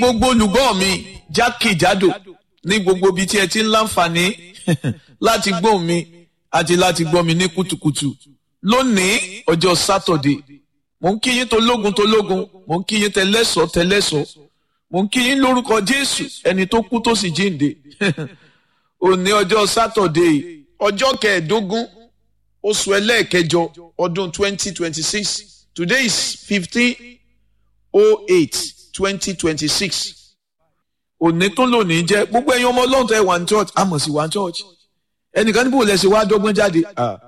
gbogbo olùgbọ́ mi jákèjádò ní gbogbo ibi tí ẹ ti ń láǹfààní láti gbọ́ mi àti láti gbọ́ mi ní kùtùkùtù lónìí ọjọ́ sátọ̀dé mò ń kí yín tológun tológun mò ń kí yín tẹlẹ́sọ̀ tẹlẹ́sọ̀ mò ń kí yín lórúkọ jésù ẹni tó kú tó sì jíǹde òní ọjọ́ sátọ̀dé ọjọ́ kẹẹ̀ẹ́dógún oṣù ẹlẹ́ẹ̀kẹjọ ọdún twenty twenty six today is fifteen oh eight twenty twenty six òní tó lónìí jẹ́ gbogbo ẹ̀yin ọmọ ọlọ́run tó ẹ̀ wà ní church àmọ̀ sí wà ní church ẹnìkan níbo lẹ̀ ṣe wá dọ́gbọ́n jáde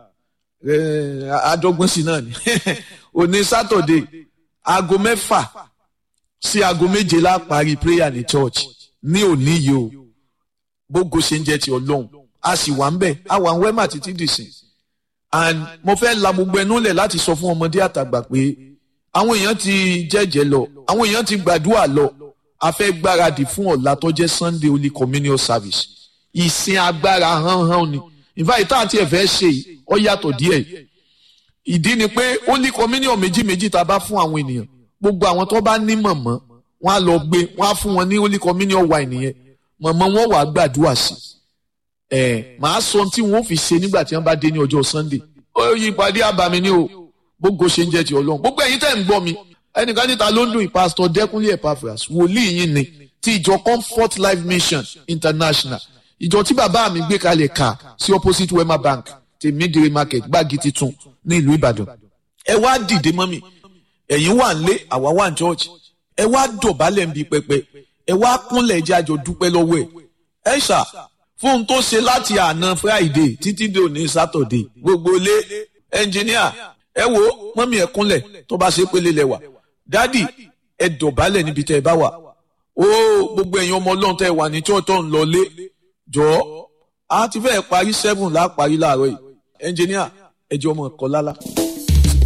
àdọ́gbọ́n sí náà ni òní sátọ̀dé aago mẹ́fà sí aago méje la parí prayer ní church ní òní yìí o gbogbo ṣe ń jẹ́ ti ọlọ́run a sì wà ń bẹ̀ a wà ń wẹ́mà títí dìsìn and mo fẹ́ la gbogbo ẹnu lẹ̀ láti sọ fún ọmọdé àtàgbà pé àwọn èèyàn ti jẹ́jẹ́ lọ àwọn èèyàn ti gbàdúrà lọ a fẹ́ gbáradì fún ọ̀la tó jẹ́ Sunday Holy Communion Service ìsìn agbára hánhán ni ìfàyè tá àti ẹ̀fẹ́ ṣe ọ yàtọ̀ díẹ̀ ìdí ni pé Holy Communion méjì méjì tá a bá fún àwọn ènìyàn gbogbo àwọn tó bá ní mọ̀mọ́ wọn á lọ gbé wọn á fún wọn ní Holy Communion wine yẹn mọ̀mọ́ wọn wàá gbàdúrà sí ẹ̀ màá sọ ohun tí wọn ò fi ṣe nígbà tí wọn bá dé ní ọjọ́ Sunday ó yí ìpàdé àbàmì ni o gbogbo ṣe ń jẹ́ ti Ọlọ́run gbogbo ẹ̀yin tẹ́ ń gbọ́ mi ẹnìkan níta ló ń dùn ìpásítọ̀ Dẹ́kunlé Epaphras wòlíì yín ni ti ìjọ Comfort Life Mission International ìjọ tí bàbá mi gbé kalẹ̀ kà sí opposite Wema Bank ti Midire Market gbági titun ní ìlú Ìbàdàn ẹ wá dìde mọ́ mi ẹ̀yin wà ń lé àwa wà ń church ẹ wá dọ̀bálẹ̀ ń bi pẹpẹ ẹ wá kúnlẹ̀ ẹjẹ́ àjọ dúpẹ́ lọ́wọ́ ẹ̀ ẹ ṣá fún un tó ṣe láti àná Friday títí dé òní Saturday gbogbo lé ẹnjìníà ẹ wo mọ́mí ẹ kúnlẹ̀ tó bá ṣe pélé lẹ́wà dádì ẹ dọ̀bálẹ̀ níbi tẹ́ ẹ bá wà ó gbogbo ẹ̀yin ọmọ ọlọ́run tẹ́ ẹ wà ní chọ́ọ̀tọ̀ ń lọlé jọ̀ọ́ a ti fẹ́ parí seven láà parí láàárọ̀ yìí ẹnjìníà ẹ jẹ́ ọmọ ẹ̀kọ́ lálá.